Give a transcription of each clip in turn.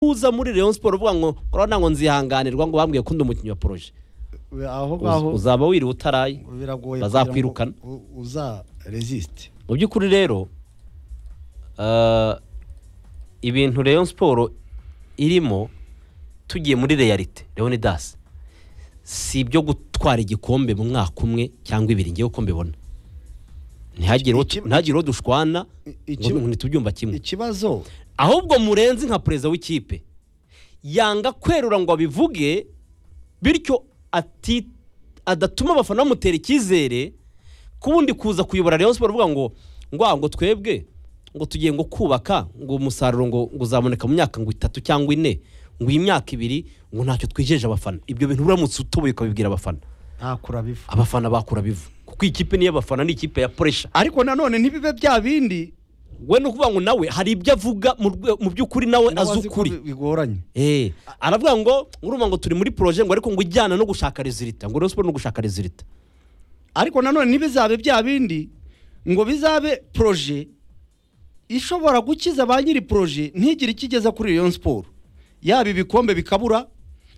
uza muri Rayon Sport uvuga ngo korona ngo nzihanganirwa ngo bambwiye ko ndi umukinnyi wa proje we- aho ngaho Uz- uzaba wiriwe utaraye biragoye bazakwirukana. kugira ngo u- uza resist mu by'ukuri rero ah, ibintu Rayon Sport irimo tugiye muri realite Leonidas si ibyo gutwara igikombe mu mwaka umwe cyangwa ibiri ngewe uko mbibona ntihagire uwo tu- Iki- ntihagire uwo dushwana iki- ngo ntitubyumva kimwe ikibazo ahubwo murenzi nka perezida w'ikipe yanga kwerura ngo abivuge bityo ati adatuma abafana bamutera icyizere ku wundi kuza kuyobora rayon siporo uvuga ngo ngwa ngo twebwe ngo tugiye ngo kubaka ngo umusaruro ngo ngo uzaboneka mu myaka ngo itatu cyangwa ine ngo iyi myaka ibiri ngo ntacyo twijeje abafana ibyo bintu uramutse utoboye ukabibwira abafana ntakura biva abafana bakura bivu kuko iyi kipe niyo abafana ni ikipe ya poresha ariko nanone ntibibe bya bindi we ni ukuvuga ngo nawe hari ibyo avuga mu rwe- mu by'ukuri nawe nawe azi azi ko ukuri bi- bigoranye Eh, aravuga ngo urumva ngo turi muri proje ngo ariko ngo ujyana no gushaka rezilita ngo Rayon Sport no gushaka rezilita ariko nanone ntibizabe bya bindi ngo bizabe proje ishobora gukiza ba nyiri proje ntigire icyo igeza kuri Rayon Sport yaba ibikombe bikabura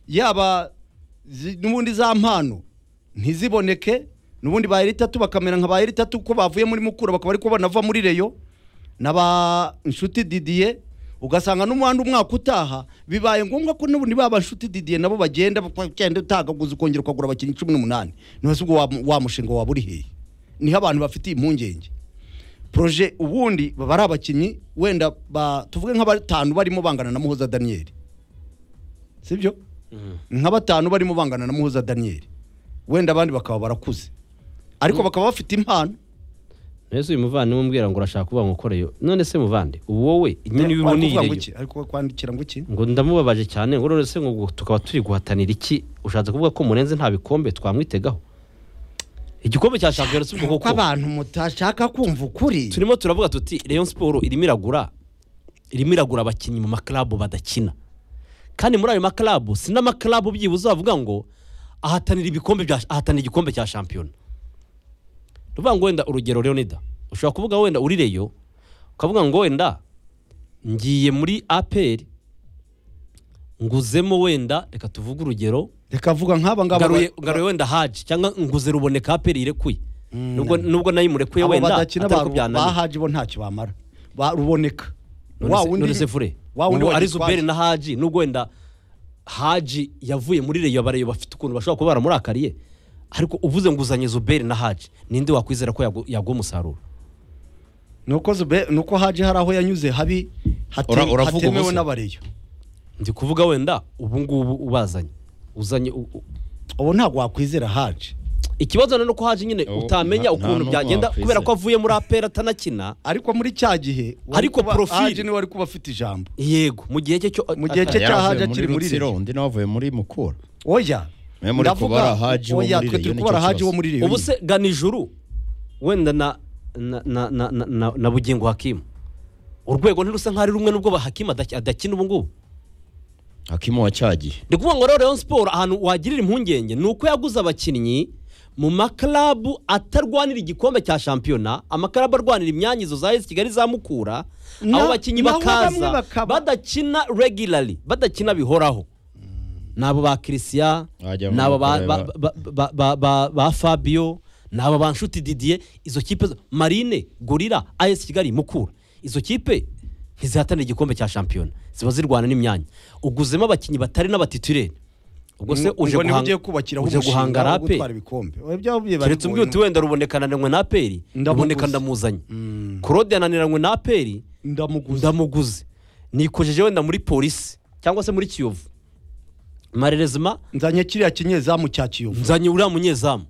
yaba zi- n'ubundi za mpano ntiziboneke n'ubundi ba eritatu bakamera nka ba eritatu ko bavuye muri mukura bakaba ariko banava muri reyo na ba inshuti didiye ugasanga n'umuhanda umwaka utaha bibaye ngombwa ko n'ubundi baba inshuti didiye nabo bagenda bagenda utagaguza ukongera ukagura abakinnyi cumi n'umunani ntibese ubwo wa, wa mushinga waba uri hehe niho abantu bafitiye impungenge proje ubundi baba ari abakinnyi wenda ba- tuvuge nka batanu barimo bangana na muhoza daniyeli sibyo nka batanu barimo bangana na muhoza daniyeli wenda abandi bakaba barakuze ariko bakaba bafite impano mbese uyu muvandimwe umbwira ngo urashaka kuvuga ngo ukoreyo none se muvande ubu wowe nyine Kuvuga ngo ubiboniyeyo iki? ariko kwandikira ngo iki ngo ndamubabaje cyane ngo none se ngo gu- tukaba turi guhatanira iki ushatse kuvuga ko murenze nta bikombe twamwitegaho igikombe cya shampiyona si ubwo kuko koko abantu mutashaka kumva ukuri turimo turavuga tuti Rayon Sport irimo iragura irimo iragura abakinnyi mu maklabu badakina kandi muri ayo maklabu si n'amaklabu byibuze wavuga ngo ahatanira ibikombe bya ahatanira igikombe cya shampiyona ni ukuvuga ngo wenda urugero Leonida ushobora kuvuga wenda uri reyo ukavuga ngo wenda ngiye muri aperi nguzemo wenda reka tuvuge urugero reka vuga nk'aba ngaba ngaruye ngaruye wenda haji cyangwa nguze ruboneka aperi irekuye nubwo nubwo nayo imurekuye abo wenda badakina atari ko byananiye bahaje bo ntacyo bamara Ba- ruboneka wa wundi- none se fure wa wundi ubu ari wagitwaje. zuberi na haji nubwo wenda haji yavuye muri reyo abareyo bafite ukuntu bashobora kuba baramurakaye ariko uvuze ngo uzanye zuberi na haji ninde wakwizera ko yagu- yaguha umusaruro nuko zube nuko haje hari aho yanyuze habi hate- Ura- uravuga hatemewe ubusa. n'abareyo ndi kuvuga wenda ubu ngubu ubazanye uzanye u- u- ubu ntabwo wakwizera haje ikibazo rero ni uko haji nyine Ubu utamenya nta- ukuntu nta byagenda n'uwakwizera. kubera ko avuye muri apera atanakina ariko muri cya gihe wari Ariko kuba- profile- haje niwe wari kuba afite ijambo yego mu gihe cye cyo Mu gihe ata- cye- Icyo cyaha yaravuye akiri muri Rutsiro Rayon. undi nawe avuye muri Mukura oya Mwe muri ndavuga- kubara Haji wo oya, muri twe Rayon turi nicyo kubara haje kibazo. wo muri reyo ubu se gana ijuru wenda na na na na na, na, na bugingo hakimu urwego ntirusa nk'aho ari rumwe n'ubwo ba hakimu adaki- adakina ubu ngubu hakimu wa cya gihe ndi kuvuga ngo rero Rayon Sport ahantu wagirira impungenge ni uko yaguze abakinnyi mu maklabu atarwanira igikombe cya shampiyona amakarabu arwanira imyanya izo za AS Kigali za Mukura Na- abo bakinnyi naho bamwe bakaza bakaba- badakina regularly badakina bihoraho nabo ba Christian Wajya nabo ba, mu- ba, ba, ba, ba, ba, ba Fabio nabo ba Nshuti Didier izo kipe zo- Marine Gorira AS Kigali Mukura izo kipe ntizihatanira igikombe cya shampiyona ziba zirwana n'imyanya uguzemo abakinnyi batari n'abatitirere ubwo se uje ngo niwe guhanga- ugiye kubakiraho uje umushinga guhanga wo rape gutwara ibikombe Oya, byavuye bari keretse umbwiye uti wenda rubonekananwe na aperi Ndamuguze. ruboneka ndamuzanye claude yananiranywe na aperi ndamuguze ndamuguze nikojeje wenda muri polisi cyangwa se muri kiyovu marerezima nzanye kiriya kinyezamu cya kiyovu nzanye uriya munyezamu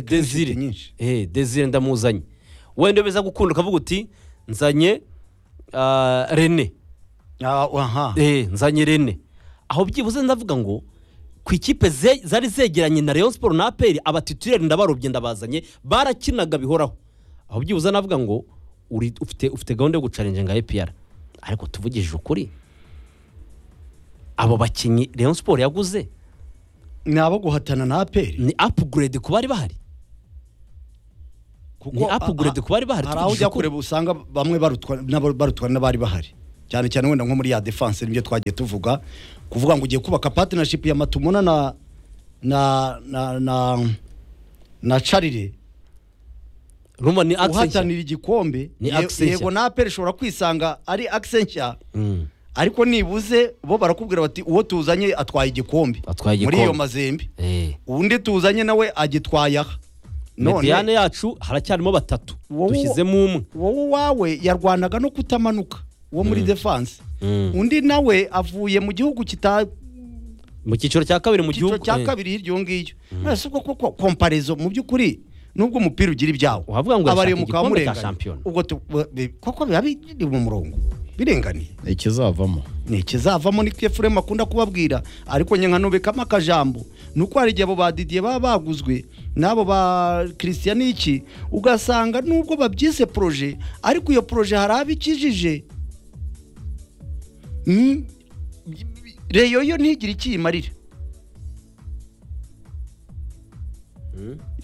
Des- kuri inshuti Desire nyinshi Eh, Desire ndamuzanye wenda biza gukunda ukavuga uti nzanye ah, René Ah, aha Eh, nzanye René aho byibuze ndavuga ngo ku ikipe ze- zari zegeranye na Rayon Sport na APR abatitireri ndabarobye ndabazanye barakinaga bihoraho aho byibuze navuga ngo uri ufite ufite gahunda yo gucarinje nka APR ariko tuvugije ukuri abo bakinnyi Rayon Sport yaguze ni abo guhatana na aperi ni upgrade ku bari bahari kuko ni upgrade ah, ah, ku bari bahari, hari aho tuvugisha ujya ukuri. kureba usanga bamwe barutwa n'aba- barutwa n'abari bahari cyane cyane wenda nko muri ya defense nibyo twagiye tuvuga kuvuga ngo ugiye kubaka partnership ya matumuna na na na na, na charire rumva ni accent uhatanira igikombe Ni ye- accent nshya. yego na apel ishobora kwisanga ari accent nshya Mm. ariko nibuze bo barakubwira bati uwo tuzanye atwaye igikombe Atwaye muri igikombe. iyo mazembe Eh. undi tuzanye nawe agitwaye aha mediyane yacu haracyarimo batatu Wowe- dushyizemo umwe wowe uwawe yarwanaga no kutamanuka uwo muri defense Mm. undi nawe avuye mu gihugu kita mu cyiciro cya kabiri mu cyiciro gihugu cya eh. kabiri hirya iyo ngibyo nonese ubwo koko komparezo mu by'ukuri nubwo umupira ugira ibyawo Wavuga ngo abari yashaka mukaba igikombe cya murenganye. shampiyona. ubwo tu- bi- koko biba biri mu murongo birenganiye ikizavamo ni ikizavamo ni efuremu akunda kubabwira ariko nyine nkanubikamo akajambo ni uko hari igihe abo ba didiye baba baguzwe n'abo ba kirisiyaniki ugasanga nubwo babyise poroje ariko iyo poroje hari abo ikijije Mm, reyo yo ntigire ikiyimarira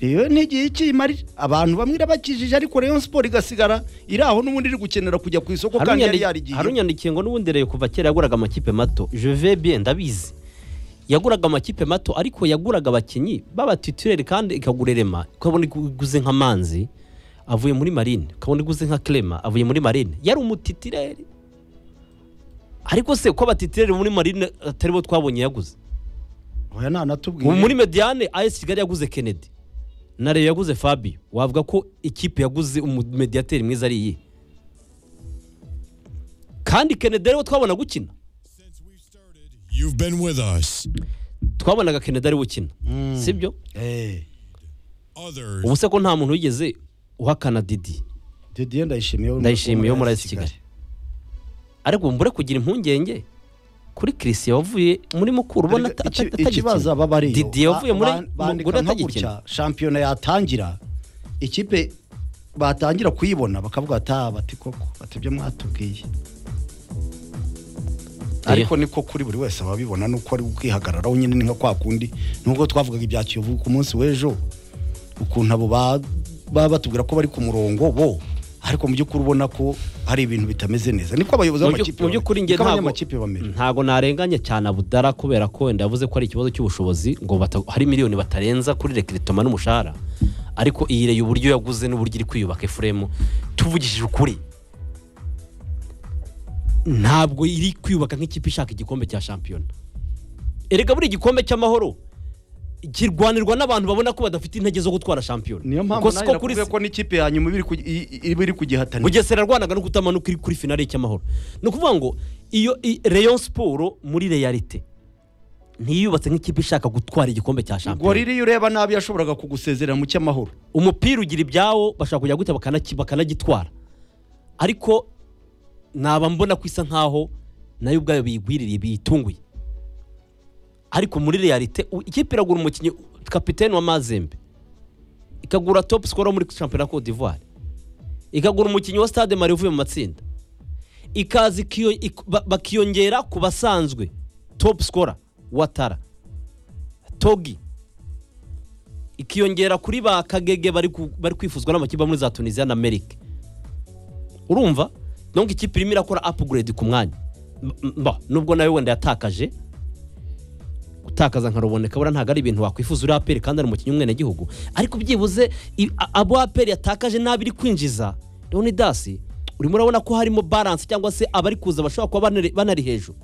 reyo yo ntigire ikiyimarira abantu bamwe irabakijije ariko reyo siporo igasigara iri aho n'ubundi iri gukenera kujya ku isoko kandi yari yarigiye harunyandikiye ngo n'ubundi rero kuva kera yaguraga amakipe mato je bien ndabizi yaguraga amakipe mato ariko yaguraga abakinnyi b'abatitireri kandi ikagura irema ukabona iguze nk'amanzi avuye muri marine ukabona iguze nka clema avuye muri marine yari umutitireri ariko se ko abatitireri muri marine atari bo twabonye yaguze oya ntanatubwiye ubu muri mediane ayesi kigali yaguze kennedy na reyo yaguze fabio wavuga ko ikipe yaguze umumediyateri mwiza ari iyihe kandi kennedy ariwe twabona gukina You've been with us. twabonaga kennedy ariwe ukina sibyo Eh, Others. ubu se ko nta muntu wigeze uhakana didi Didier ndayishimiye ndayishimiye wo muri ayesi kigali ariko mbure kugira impungenge kuri kirisiya wavuye muri mukuru ubona ata- ata- Iki- atagikina. ikibazo aba bari didi yavuye muri mukuru bandika nka atagikina gutya shampiyona yatangira ikipe batangira kuyibona bakavuga ata bati koko bati ibyo mwatubwiye ariko niko kuri buri wese ababibona nuko ari ukwihagararaho nyine ni nka kwa kundi nubwo twavugaga ibya kiyovu ku munsi w'ejo ukuntu abo ba- baba batubwira ko bari ku murongo bo ariko mu by'ukuri ubona ko hari ibintu bitameze neza niko abayobozi Mu byo- b'amakipe mu by'ukuri njye niko ntabwo abanyamakipe bamera ntabwo narenganya cyane abudara kubera ko wenda yavuze ko ari ikibazo cy'ubushobozi ngo bata- hari miliyoni batarenza kuri rekiritoma n'umushahara ariko iyi reyo uburyo yaguze n'uburyo iri kwiyubaka efuremu tuvugishije ukuri ntabwo iri kwiyubaka nk'ikipe ishaka igikombe cya shampiyona erega buri gikombe cy'amahoro kirwanirwa n'abantu babona ko badafite intege zo gutwara shampiyona niyo Kuko mpamvu siko nawe kuri nakuvuga ko n'ikipe ya nyuma iba iri ku- i- i- iba iri kugihatanira bugesera yarwanaga no kutamanuka iri kuri finale y'icyamahoro ni ukuvuga ngo iyo i- rayon siporo muri realite ntiyubatse nk'ikipe ishaka gutwara igikombe cya ubwo shampiyona riri iyo ureba nabi yashoboraga kugusezerera mu cy'amahoro umupira ugira ibyawo bashaka kujya guta bakanaki- bakanagitwara ariko naba mbona ko isa nkaho nayo ubwayo biyigwiririye biyitunguye ariko muri realite u- ikipe iragura umukinnyi kapitene wa mazembe ikagura top scorer muri shampiyona ya Cote d'Ivoire ikagura umukinnyi wa stade mari uvuye mu matsinda ikaza ikiyo- ik- ba- bakiyongera ku basanzwe top scorer watara togi ikiyongera kuri ba kagege bari ku- bari kwifuzwa n'amakipe muri za tunisiya na amerika urumva donc ikipe irimo irakora upgrade ku mwanya M- m- mba nubwo nawe wenda yatakaje gutakaza nka ruboneka buriya ntabwo ari ibintu wakwifuza uri aperi kandi ari umukinnyi w'umwenegihugu ariko byibuze i- a- abo aperi yatakaje n'abo iri kwinjiza leonidasi urimo urabona ko harimo balance cyangwa se abari kuza bashobora kuba banari- banari hejuru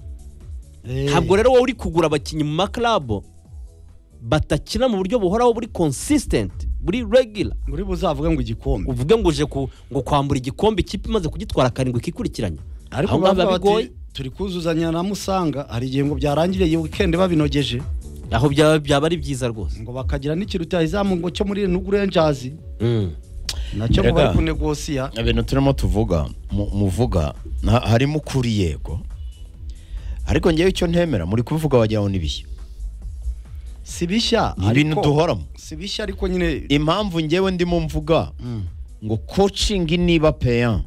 ntabwo rero wowe uri kugura abakinnyi mu makarabo batakina mu buryo buhoraho buri consistent buri regular muri buzavuge ngo igikombe uvuge ngo uje ku- ngo kwambura igikombe ikipe imaze kugitwara karindwi ikikurikiranya ariko Aho ngaho bavuga biba bigoye bati turi kuzuzanya na musanga hari igihe ngo byarangire iyi wikendi babinogeje aho byaba byaba ari byiza rwose ngo bakagira n'ikiruta izamu ngo cyo muri nugu renjazi nacyo ngo Erega. bari kunegosiya ibintu turimo tuvuga mu- muvuga na- harimo ukuri yego ariko ngewe icyo ntemera muri kubivuga wagira ngo ni bihe si bishya Ni ibintu ariko- duhoramo. si bishya ariko nyine impamvu ngewe ndimo mvuga ngo kocingi niba peya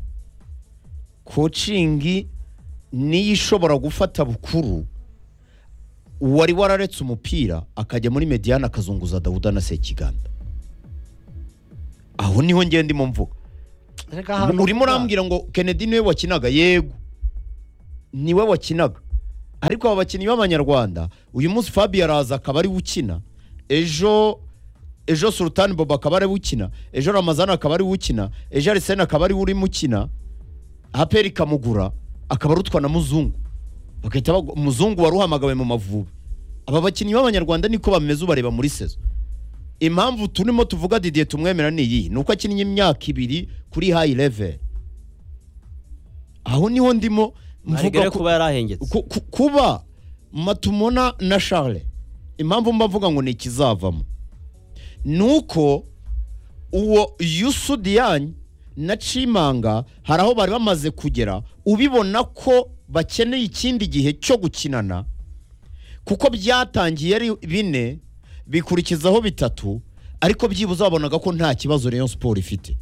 kocingi niyo ishobora gufata bukuru uwari wararetse umupira akajya muri mediyani akazunguza dawuda na sekiganda aho niho ngewe ndimo mvuga Erega ahantu urimo vuga. urambwira ngo kennedy niwe wakinaga yego niwe wakinaga ariko aba bakinnyi b'abanyarwanda uyu munsi fabiyo araza akaba ariwe ukina ejo ejo sultani bobo akaba ariwe ukina ejo ramazani akaba ariwe ukina ejo arisene akaba ariwe urimo ukina haperi ikamugura akaba arutwa na muzungu bagahita bagu- umuzungu wari uhamagawe mu mavubi aba bakinnyi b'abanyarwanda niko bameze ubareba muri sezo impamvu turimo tuvuga didiye tumwemera ni iyi ni uko akinnye imyaka ibiri kuri hayi level aho niho ndimo mvuga mvuga ko kuba yarahengetse ku- ku- kuba matumona na charles impamvu mba mvuga ngo ni ikizavamo ni uko uwo yusudiyanyi na cimanga hari aho bari bamaze kugera ubibona ko bakeneye ikindi gihe cyo gukinana kuko byatangiye ari bine bikurikizaho bitatu ariko byibuze babonaga ko nta kibazo rayon siporo ifite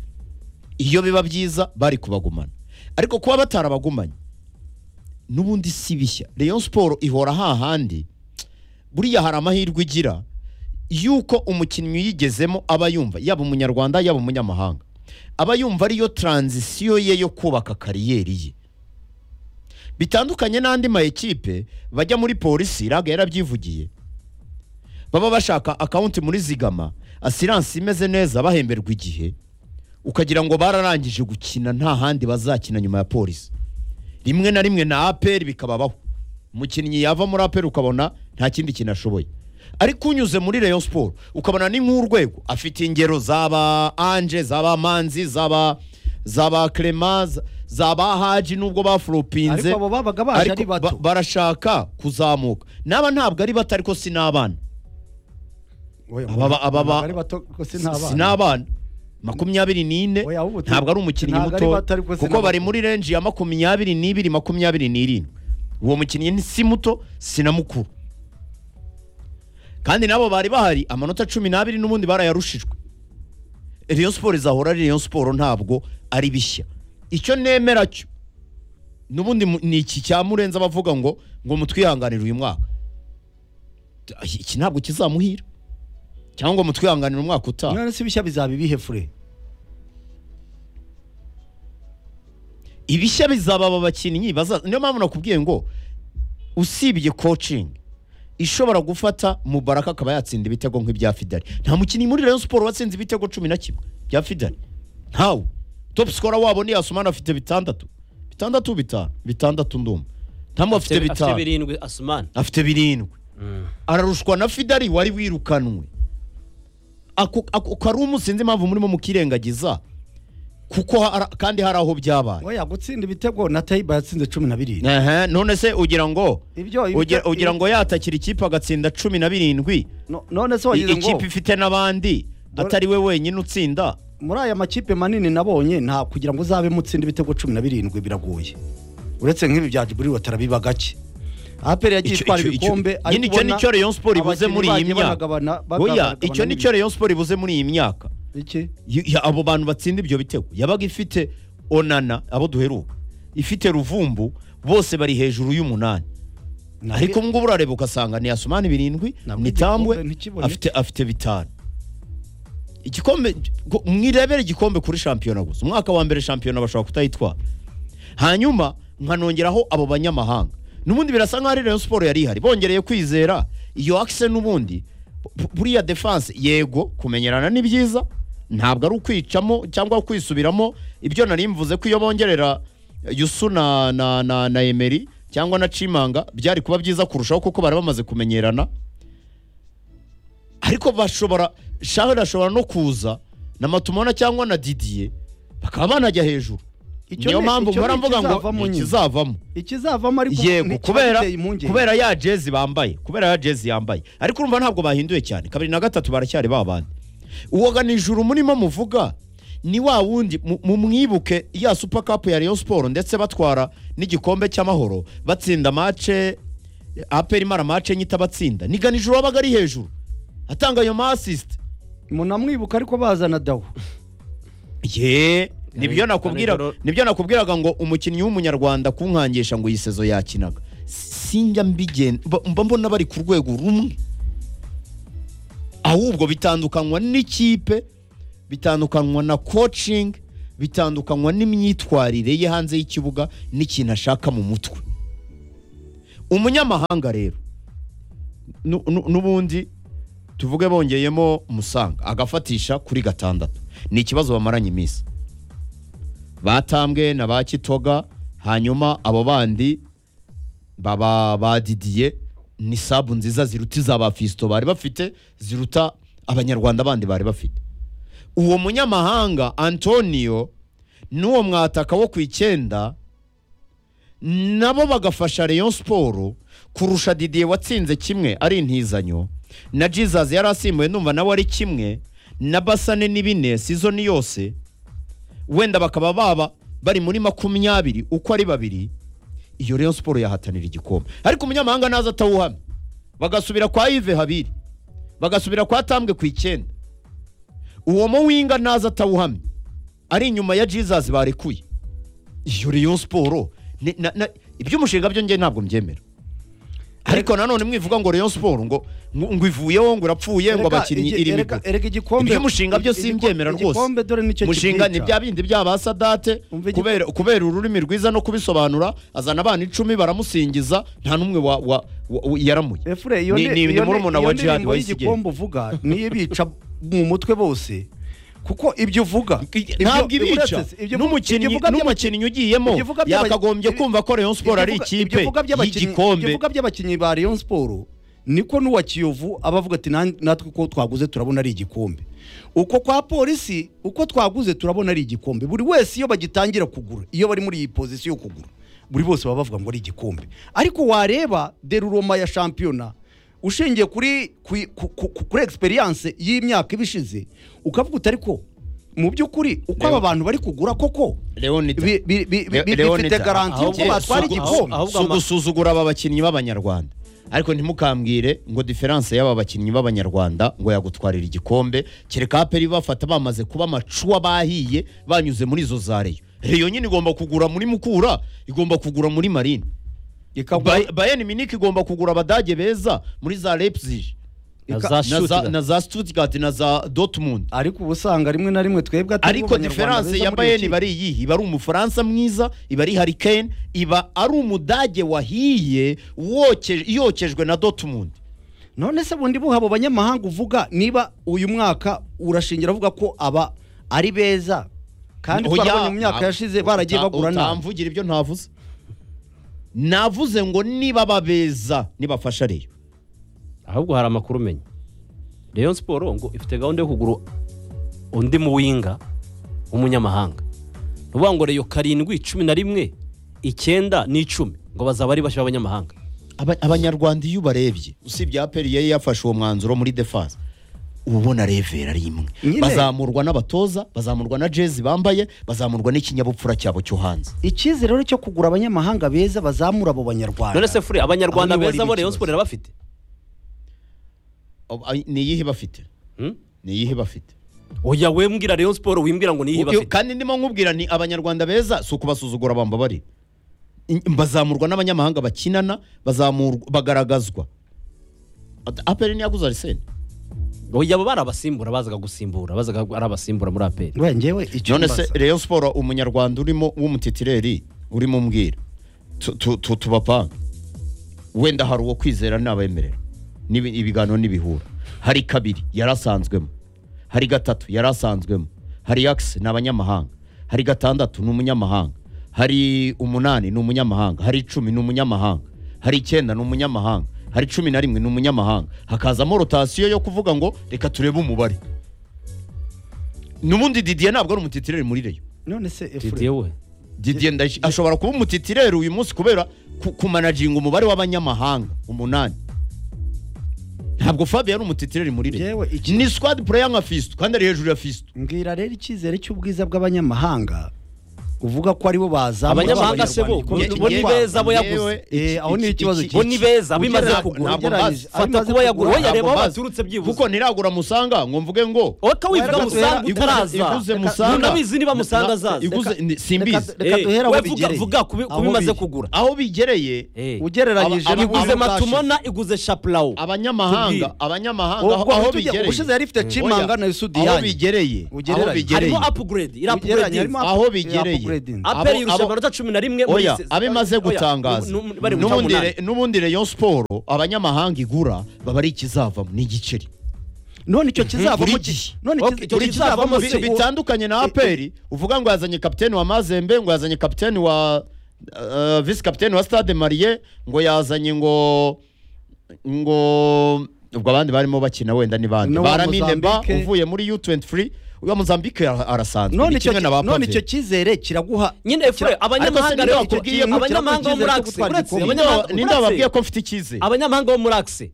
iyo biba byiza bari kubagumana ariko kuba batarabagumanye n'ubundi si bishya rayon siporo ihora hahandi buriya hari amahirwe igira y'uko umukinnyi uyigezemo aba yumva yaba umunyarwanda yaba umunyamahanga aba yumva ariyo taranzisiyo ye yo kubaka kariyeri ye bitandukanye n'andi ma ekipe bajya muri polisi iraga yarabyivugiye baba bashaka akawunti muri zigama asiranse imeze neza bahemberwa igihe ukagira ngo bararangije gukina nta handi bazakina nyuma ya polisi rimwe na rimwe na aperi bikababaho umukinnyi yava muri aperi ukabona nta kindi kintu ashoboye ariko unyuze muri rayon siporo ukabona ni nk'urwego afite ingero zaba anje zaba manzi zaba zaba clema za- zaba haji nubwo bafuropinze ariko abo babaga baje ari ariko ba- bato barashaka kuzamuka n'aba ntabwo ari bato ariko si n'abana Oya, aba- aba- aba- ntabwo ari bato kuko si si n'abana n'abana makumyabiri n'ine Oya, ubu tu- ntabwo ari umukinnyi ntabwo ari muto bato, ariko si kuko bari n'abato. muri renji ya makumyabiri n'ibiri makumyabiri n'irindwi uwo mukinnyi ni- si muto si na mukuru kandi nabo bari bahari amanota cumi n'abiri n'ubundi barayarushijwe Rayon siporo izahora ari Rayon siporo ntabwo ari bishya icyo nemera cyo n'ubundi mu- ni iki cya murenze abavuga ngo ngo mutwihanganire uyu mwaka iki ntabwo kizamuhira cyangwa ngo mutwihanganire umwaka utaha none si bishya bizaba ibihe fure ibishya bizaba aba bakinnyi baza- niyo mpamvu nakubwiye ngo usibye kocingi ishobora gufata mubaraka akaba yatsinda ibitego nk'ibya fidari nta mukinnyi muri rayon siporo watsinze ibitego cumi na kimwe bya fidari ntawe topu sikora wabo ni yasumana afite bitandatu bitandatu bitanu bitandatu ndumva ntamwe afite afite bitanu birindwi asumani afite birindwi ararushwa na fidari wari wirukanwe ako ako kari umusinzi impamvu murimo mukirengagiza kuko hari- kandi hari aho byabaye oya gutsinda ibitego na tayiba yatsinze cumi na birindwi Ehe, none se ugira ngo Ibyo, ibyo- ugira, ugira ngo yatakira ikipe agatsinda cumi na birindwi No- none se i- wagize ngo ikipe ifite n'abandi Dore- atari we wenyine utsinda muri aya makipe manini nabonye nta kugira ngo uzabe mutsinda ibitego cumi na birindwi biragoye uretse nk'ibi bya jiburi watara biba gake aperi yagiye Icyo- itwara icyo- icyo- ibikombe ari nyine icyo kubona nicyo Rayon Sport ibuze abakinnyi muri iyi bagiye myaka. banagabana- oya bagabana- icyo nicyo Rayon Sport ibuze muri iyi myaka iki Y- ya- abo bantu batsinda ibyo bitego yabaga ifite onana abo duheruka ifite ruvumbu bose bari hejuru y'umunani ariko ngubu urareba ugasanga ni asumani birindwi Nabwo ni tambwe igikombe ntikiboneke. afite afite bitanu igikombe go- mwirebere igikombe kuri shampiyona gusa umwaka wa mbere shampiyona bashobora kutayitwara hanyuma nkanongeraho abo banyamahanga n'ubundi birasa nkaho ari rayon siporo yari ihari bongereye kwizera iyo akise n'ubundi bu- buriya defanse yego kumenyerana ni byiza ntabwo ari ukwicamo cyangwa kwisubiramo ibyo nari mvuze ko iyo bongerera yusu na na na, na emeri cyangwa na cimanga byari kuba byiza kurushaho kuko bari bamaze kumenyerana ariko bashobora shahara ashobora no kuza na matumona cyangwa na didiye bakaba banajya hejuru Icyo niyo ni- mpamvu icyo ni mpora mvuga ngo ikizavamo ni nyine. ikizavamo ikizavamo ariko yego nticyaba kubera giteye impungenge. kubera ya jezi bambaye kubera ya jezi yambaye ariko urumva ntabwo bahinduye cyane kabiri na gatatu baracyari ba bandi uwoga nijoro murimo muvuga ni wa wundi mu- mumwibuke ya super cup ya Rayon Sport ndetse batwara n'igikombe cy'amahoro batsinda mace aperi mara mace nyita batsinda ni ganijuru wabaga ari hejuru atanga ayo ma assist munamwibuka ariko bazana dawu ye nibyo Ari- nakubwira ari- nibyo nakubwiraga ngo umukinnyi w'umunyarwanda kunkangisha ngo iyi sezo yakinaga sinjya mbigen mba mba mbona bari ku rwego rumwe ahubwo bitandukanywa n'ikipe bitandukanywa na coaching bitandukanywa n'imyitwarire ye hanze y'ikibuga n'ikintu ashaka mu mutwe umunyamahanga rero nu- nu- n'ubundi tuvuge bongeyemo musanga agafatisha kuri gatandatu ni ikibazo bamaranye iminsi batambwe na ba kitoga hanyuma abo bandi baba badidiye ni sabu nziza ziruta iz'abafisto bari bafite ziruta abanyarwanda bandi bari bafite uwo munyamahanga antonio n'uwo mwataka wo ku icyenda nabo bagafasha Rayon Sport kurusha Didier watsinze kimwe ari intizanyo na Jesus yari asimbuye numva nawe ari kimwe na Basane n'ibine season yose wenda bakaba baba bari muri makumyabiri uko ari babiri iyo Rayon Sport yahatanira igikombe ariko umunyamahanga naza atawuhamye bagasubira kwa Yves Habiri bagasubira kwa Tambwe ku icyenda uwo muwinga naza atawuhamye ari inyuma ya Jesus barekuye iyo Rayon Sport ni- na- na- iby'umushinga byo njye ntabwo mbyemera ariko nanone mwivuga ngo Rayon Sport ngo ngo ngo ivuyeho ngo irapfuye ngo Erega abakinnyi igi- iri erega- migwi erega igikombe iby'umushinga byo igi- simbyemera igi- rwose igikombe dore nicyo umushinga ni kikwica. bya bindi bya ba sadate Umva igi- kubera kubera ururimi rwiza no kubisobanura azana abana icumi baramusingiza nta n'umwe wa, wa, wa, wa yaramuye Efure, iyo Ni- ni- ni- iyo ni ni- murumuna iyo wa Djihad ndirimbo Wayisigye. y'igikombe uvuga niyo ibica mu mutwe bose kuko ibyo uvuga ntabwo ibyo- ibica uretse- ibyo uvuga- ibyo n'umukinnyi uvuga by'aba- n'umukinnyi ugiyemo ibyo uvuga by'aba- yakagombye ibi- kumva ko Rayon Sport ari Ibyo uvuga- ikipe ibyo uvuga by'abakinnyi- ibyo y'igikombe uvuga by'abakinnyi ba Rayon Sport niko n'uwa Kiyovu aba avuga ati "Nan- natwe uko twaguze turabona ari igikombe uko kwa polisi uko twaguze turabona ari igikombe buri wese iyo bagitangira kugura iyo bari muri iyi pozisiyo yo kugura buri bose baba bavuga ngo ari igikombe ariko wareba deruroma ya shampiyona ushingiye kuri kuri, ku- ku- ku- kuri experience y'imyaka ibishize ukavuga uti ariko mu by'ukuri uko aba bantu bari kugura koko Leonida. bi- bi- bi- Le- bi- bifite Leonida. garanti y'uko Ahubwo- batwara ahubwo- igikombe ahubwo- si ugusuzugura aba bakinnyi b'abanyarwanda ariko ntimukambwire ngo diferanse y'aba bakinnyi b'abanyarwanda ngo yagutwarira igikombe kereka aperi bafata bamaze kuba amacuwa bahiye banyuze muri izo za reyo reyo nyine igomba kugura muri mukura igomba kugura muri marine ikagura Bay- bayern miniki igomba kugura abadage beza muri za leipzig Na Ika- za na za- Stuttgart. na za stuttgart na za dortmund ariko uba usanga rimwe na rimwe twebwe atari ariko Abanyarwanda diferanse beza muri ya iyo bayern kipe. iba ari iyihe iba ari umufaransa mwiza iba ari Harry Kane iba ari umudage wahiye woke- yokejwe na dortmund none se bundi buha abo banyamahanga uvuga niba uyu mwaka urashingira avuga ko aba ari beza kandi Oya, twarabonye mu myaka nta- yashize baragiye uta- bagura nabi utamvugira ibyo ntavuze navuze ngo niba babeza nibafasha reyo ahubwo hari amakuru umenya Rayon siporo ngo ifite gahunda yo kugura undi muwinga w'umunyamahanga ni ukuvuga ngo reyo karindwi cumi na rimwe icyenda n'icumi ngo bazaba ari bashya abanyamahanga Aba- abanyarwanda iyo ubarebye usibye aperi yari yafashe uwo mwanzuro muri defense uba ubona revera ari imwe Nyine. bazamurwa n'abatoza bazamurwa na jezi bambaye bazamurwa n'ikinyabupfura cyabo cyo hanze icyizere rero cyo kugura abanyamahanga beza bazamura abo none banyarwanda se fure abanyarwanda Aho niho beza hari bo reyo ikibazo. siporo irabafite Ob- ay- ni iyihe bafite Hmm? ni iyihe bafite oya we mbwira reyo siporo wimbwira ngo niyo Uyu- ibafite kandi ndimo nkubwira ni abanyarwanda beza si ukubasuzugura bamba bari bazamurwa n'abanyamahanga bakinana bazamurwa bagaragazwa Ad- aperi ntiyaguze arisene oya abo bari abasimbura bazaga gusimbura bazaga ari abasimbura muri aperi we njyewe icyo none se mbaza. reyo siporo umunyarwanda urimo w'umutitireri urimo umbwira Tu- tu- tu- tubapange wenda hari uwo kwizera n'abemerera N'ibi- ibiganiro n'ibihura hari kabiri yari asanzwemo hari gatatu yari asanzwemo hari akisi ni abanyamahanga hari gatandatu ni umunyamahanga hari umunani ni umunyamahanga hari icumi ni umunyamahanga hari icyenda ni umunyamahanga hari cumi na rimwe ni umunyamahanga hakazamo rotasiyo yo kuvuga ngo reka turebe umubare n'ubundi didiye ntabwo ari umutitireri muri reyo none se didiye efure we Didier Ndayishi ashobora kuba umutitireri uyu munsi kubera ku- kumanaginga umubare w'abanyamahanga umunani ntabwo Fabio ari umutitireri muri Yewe, Reyo iki- ni squad player nka Fiston kandi ari hejuru ya Fiston mbwira rero icyizere cy'ubwiza bw'abanyamahanga uvuga ko aribo bazamura Abanyamahanga se bo, abanyarwanda igikombe. bo ni beza, bo yaguze. Yewe, Eh, iki- aho ni iki- ikibazo iki- bo ni beza abo imaze Ntabwo- kugura ntabwo ugerageje. mbazi. fata Abimaze kuba yagura kugura, we yareba aho Ntabwo mbazi. baturutse byibuze kuko ntiragura musanga ngo mvuge ngo wowe kawivuga Reka- musanga Reka- utaraza iguze Musanga. ntunabizi niba musanga Na- azaza iguze ni- simbizi Reka- reka Eh, duhere aho we vuga bigereye. vuga kubi- Aho kubimaze biri. kugura aho bigereye Eh. ugereranyije Aba- aba- iguze ubushize. matumona iguze shapulawo abanyamahanga Tubwire. abanyamahanga aho ubwo aho bigereye ubushize bigereye yari ifite cimanga na Oya, aho sudiyani bigereye aho Ugereranye. bigereye harimo apuguredi iri Ugereranya, apuguredi harimo aho bigereye Redin. aperi Abo- irusha abo- amanota cumi na rimwe muri oya se- abe imaze oya, gutangaza nu- nu- bari mu n'ubundi cyamunani. re- n'ubundi rayon siporo abanyamahanga igura baba ari ikizavamo ni igiceri none icyo kizavamo Buri gihe. none Ok, icyo icyo kizavamo kizavamo se- Bi- bitandukanye na aperi uvuga ngo yazanye kapiteni wa mazembe ngo yazanye kapiteni wa uh, visi kapiteni wa stade mariye ngo yazanye ngo ngo ubwo abandi barimo bakina wenda ni bande N'uwa baramine ba Mozambique. uvuye muri u23 uya mozambique ara- arasanzwe none ni icyo kimwe na ba none Pave. icyo kizere kiraguha nyine efure abanyamahanga ninde rero watubwiye ko abanyamahanga bo muri kiraguha akisi icyizere cyo uretse gutwara Ninde wa- abanyamahanga- ninde wababwiye uretse ko mfite icyizere abanyamahanga bo muri akisi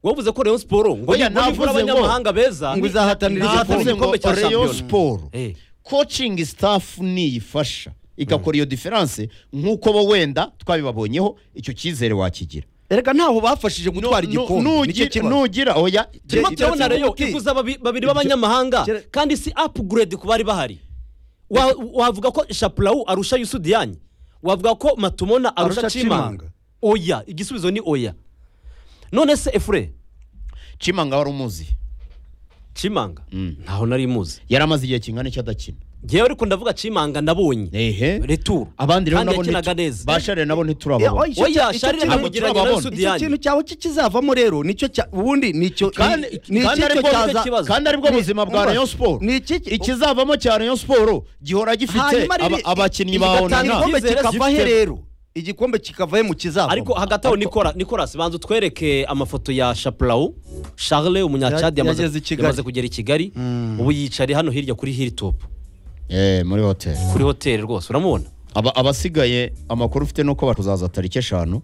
wavuze ko rayon siporo ngo Oya, nibura navuze ngo- abanyamahanga beza ngo izahatanira izahatanira navuze ngo igikombe cya rayon shampiyona siporo Eh. coaching staff niyifasha igakora iyo diferanse nk'uko bo wenda twabibabonyeho icyo cyizere wakigira erega ntaho bafashije gutwara Nu- igikombe nu- nicyo nugira- kibazo nugira oya turimo Igihe- turabona igihe- rero igihe- iguza babi- babiri b'abanyamahanga Igihe- kandi si upgrade ku bari bahari Wa- wavuga ko shapurawu arusha yusudiyanye wavuga ko matumona arusha Arusha cimanga Chimanga. oya igisubizo ni oya none se efure cimanga wari umuzi cimanga ntaho nari muzi yari amaze igihe kingana icyo adakina ngewe ariko ndavuga cimanga nabonye ehe returu abandi rero kandi nabo yakinaga ntitu- neza bashare nabo Eh, ntiturababona icyo- oya icyo sharire kintu- yamugereranya na turababona. icyo yusudiyanye kintu cyawe kikizavamo rero nicyo cya ubundi nicyo Kandi- ni- ni kandi iki aribwo cyo bufite cyaza- ikibazo. kandi aribwo Ni- buzima bwa umva, rayon siporo ni iki ki- ikizavamo cya rayon siporo gihora gifite hanyuma aba- riri- abakinnyi ba igatanga onana igikombe Icyizere kikavahe gifite- rero igikombe kikavahe mu kizavamo ariko hagati aho Nicola- nicolas banza utwereke amafoto ya shapurawu charle umunyacadi Ya- yamaze yageze i Kigali. yamaze kugera i kigali ubu yicari hano hirya kuri hilltop Eh, muri hoteli kuri hoteli rwose uramubona Aba- abasigaye amakuru ufite ni uko batuzaza tariki eshanu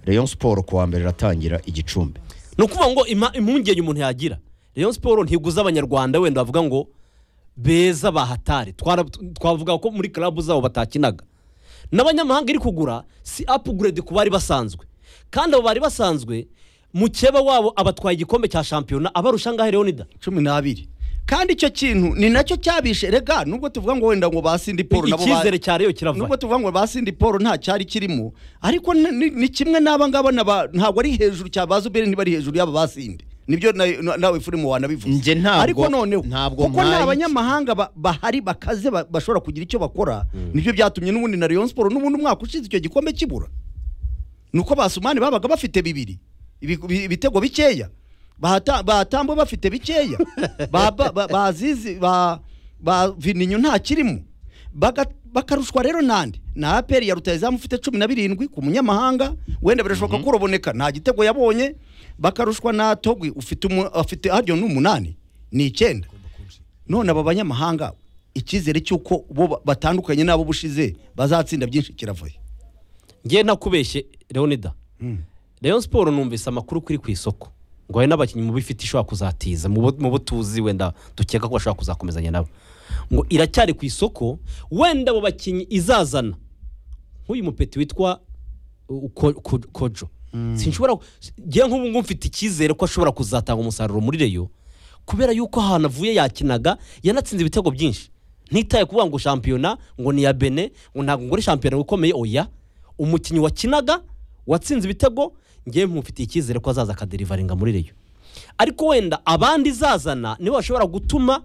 rayon siporo kuwa mbere iratangira igicumbi ni ukuvuga ngo ima- impungenge umuntu yagira rayon siporo ntiguza abanyarwanda wenda bavuga ngo beza bahatari Twara- twavuga ko muri club zabo batakinaga n'abanyamahanga iri kugura si upgrade ku bari basanzwe kandi abo bari basanzwe mukeba wabo abatwaye igikombe cya shampiyona abarusha ngahe leonida cumi n'abiri kandi icyo kintu ni nacyo cyabishe rega nubwo tuvuga ngo wenda ngo basindi paul nabo ba- icyizere cya reyo nubwo kirava tuvuga ngo basindi paul nta cyari kirimo ariko ni- ni ni kimwe n'aba ngaba n'aba- ntabwo ari hejuru cyabaza ubere ntibari hejuru y'aba basindi nibyo na- na- nawe furimo wanabivuze Njye ntabwo- ariko noneho ntabwo kuko nkaye- nta banyamahanga ba- bahari bakaze ba- bashobora kugira icyo bakora nibyo byatumye n'ubundi na rayon siporo n'ubundi umwaka ushize icyo gikombe kibura nuko basumani babaga bafite bibiri ibi- ibi- ibitego bikeya Bahata- bahatambwe bafite bikeya Ba- ba- ba- bazizi ba ba vininyo ntakirimo Baga- bakarushwa rero nande na aperi ya rutayizamu ufite cumi na birindwi ku munyamahanga wenda birashoboka ko uraboneka nta gitego yabonye bakarushwa na togwi ufite umu- afite hariyo n'umunani ni icyenda none aba banyamahanga icyizere cy'uko bo ba- batandukanye n'abo bushize bazatsinda byinshi kiravuye ngewe ntakubeshye leonida rayon siporo numvise amakuru kuri ku isoko ngo hari n'abakinnyi mu bifite ishobora kuzatiza mu bo- mu bo tuzi wenda dukeka ko bashobora kuzakomezanya nabo ngo iracyari ku isoko wenda abo bakinnyi izazana nk'uyu mupeti witwa uh, Ko- Ko- kojo sinshobora ngewe nk'ubu ngubu mfite icyizere ko ashobora kuzatanga umusaruro muri reyo kubera yuko ahantu avuye yakinaga yanatsinze ibitego byinshi ntitaye kuvuga ngo shampiyona ngo ni iya bene ngo ntabwo ngore shampiyona ikomeye oya umukinnyi wakinaga watsinze ibitego ngewe mufitiye icyizere ko azaza akaderivaringa muri reyo ariko wenda abandi izazana nibo bashobora gutuma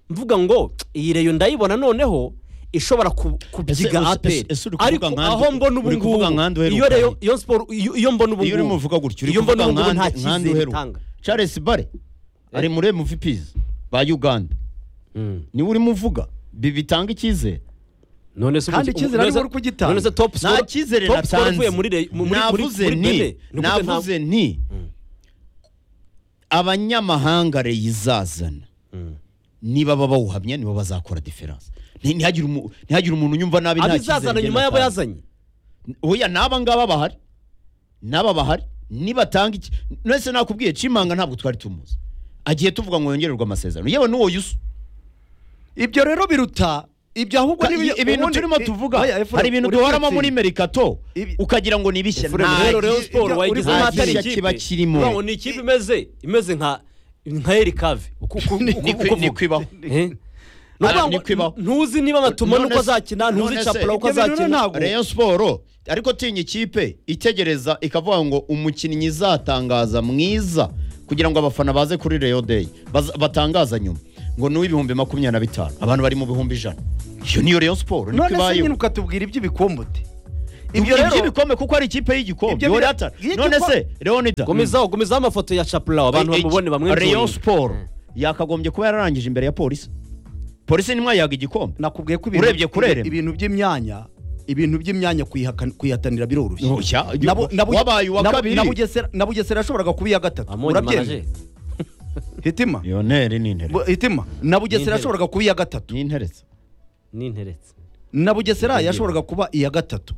mvuga ngo iyi reyo ndayibona noneho ishobora ku- kubyiga Ese- ese- aperi ese uri kuvuga ariko nkande- aho mbona ubu uri ngubu kuvuga nkande uheruka iyo reyo he? iyo siporo iyo iyo mbona ubu iyo urimo ngubu uvuga gutyo uri iyo mbona kuvuga ubu ngubu nta nkande nkande cyizere uheruka itanga charles bare ari muri mvps ba uganda niwe urimo uvuga bi- bitanga icyizere none se Kandi ubu- icyizere none se- arimo kugitanga. none se top score nta cyizere top score ivuye natanze muri re- muri- muri- navuze muri bene. ni Ni ukuvuga nta- navuze ni abanyamahanga reyizazana niba baba bawuhamya nibo bazakora diferanse Nti- ntihagire umu- ntihagire umuntu unyumva nabi nta abizazana cyizere nyuma y'abo natanze. yazanye oya n'aba ngaba bahari n'aba bahari nibatanga iki nese nakubwiye cimanga ntabwo twari tumuzi agiye tuvuga ngo yongererwe amasezerano yewe n'uwo yusu ibyo rero biruta ibyo ahubwo Ka- ni i- ibintu turimo tuvuga hari ibintu duhoramo muri merikato Ibi- ukagira ngo ni ibishya Efuremu rero Rayon Nta- siporo ibyo- wayigize nta amatari gishya kiba kirimo. ikipe ni ikipe imeze imeze nka nka erikave uku uku- Ni- uku- ni kwi- uku- ni kwibaho. Eh? Ni ukuvuga Ah, ni ngo kwibaho. ntuzi niba amatuma None nuko se- azakina ntuzi none se- capula uko ibyo bintu azakina ntabwo- Rayon siporo ariko tinya ikipe itegereza ikavuga ngo umukinnyi izatangaza mwiza kugira ngo abafana baze kuri Rayon Day baza- batangaza nyuma ngo ni uw'ibihumbi makumyabiri na bitanu abantu bari mu bihumbi ijana iyo niyo Rayon Sport niko none se nyine ibayeho ukatubwira iby'ibikombe ute ibyo iby'ibikombe kuko ari ikipe y'igikombe Ibyo yori bira- ata iyo none igikoma- se Leonida gomezaho gomezaho amafoto ya chapulaw abantu Eh, eh, bamubone Rayon bamwe Sport yakagombye kuba yararangije imbere ya polisi polisi nimwe yaga igikombe nakubwiye ko Urebye kurerema. ibintu by'imyanya ibintu by'imyanya kuyihakana- kuyihatanira biroroshye Oya, Nabo- nabo- wabaye uwa nabo- kabiri. na Bugesera- na bugesera yashoboraga kuba iya gatatu amonye urabyemera manaje hitima yoneri ni Bu- hitima na bugesera N'intebe. yashoboraga kuba iya gatatu n'interetse n'interetse na bugesera yashoboraga kuba iya gatatu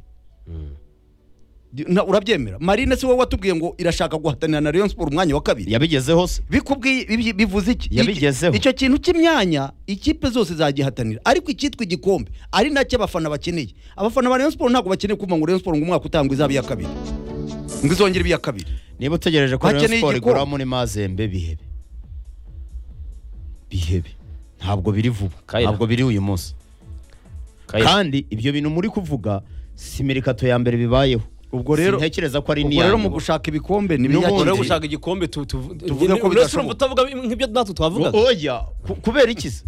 Na- urabyemera marine si wowe watubwiye ngo irashaka guhatanira na rayon sport umwanya wa kabiri yabigezeho se bikubwiye ibi- bivuze iki Yabigezeho. icyo kintu cy'imyanya ikipe zose zagihatanira ariko icyitwa igikombe ari nacyo abafana bakeneye abafana ba rayon sport ntabwo bakeneye kumva ngo rayon sport ngo umwaka utangwa izaba iya kabiri ngo izongere ibe iya kabiri niba utegereje ko Bakeneye Rayon Sport igikombe. igura muri Mazembe bihebe bihebe ntabwo biri vuba Kayira. ntabwo biri uyu munsi kandi ibyo bintu muri kuvuga si mirikato ya mbere bibayeho Ubwo rero- sintekereza ko ari ubwo n'iya rero mu nyuma gushaka ibikombe ni N'ubundi- rero biyakeneye gushaka igikombe tu- tu- Tuvuge ko uretse urumva bidashoboka. utavuga nk'ibyo natwe twavugaga oya ku- kubera iki se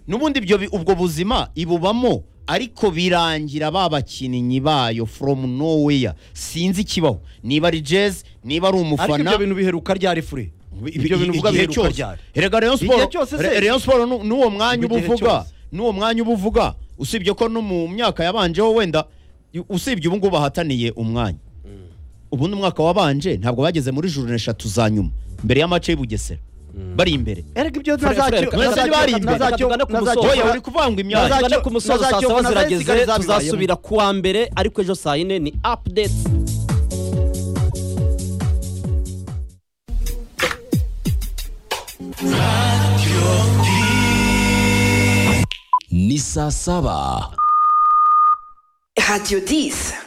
n'ubundi ibyo bi- ubwo buzima ibubamo ariko birangira ba bakinnyi bayo from nowhere sinzi ikibaho niba ari jazz niba ari ariko umufana ibyo bintu biheruka ryari fure ibyo bintu uvuga igihe biheruka cyose ryari erega Rayon Igihe Sport- cyose se. Re- Rayon Sport nu- n'uwo mwanya uba Igihe uvuga cyose. n'uwo mwanya uba uvuga usibye ko no mu myaka yabanjeho wenda i- usibye ubu ngubu bahataniye umwanya ubundi umwaka wabanje ntabwo bageze muri juru eshatu za nyuma mbere y'amace y'u Bugesera bari imbere erega ibyo Fure, Fure, nazacyo Fure, nazacyo- bari imbere. nazacyo- Tugane ku nazacyo- musozo. oya uri kuvuga ngo imyanya Nazacyo- tugane ku musozi saa nazacyo- saba nazacyo zirageze zisigare zabibayemo. tuzasubira ku wa mbere ariko ejo saa yine ni apudeti ni saa saba Radio 10.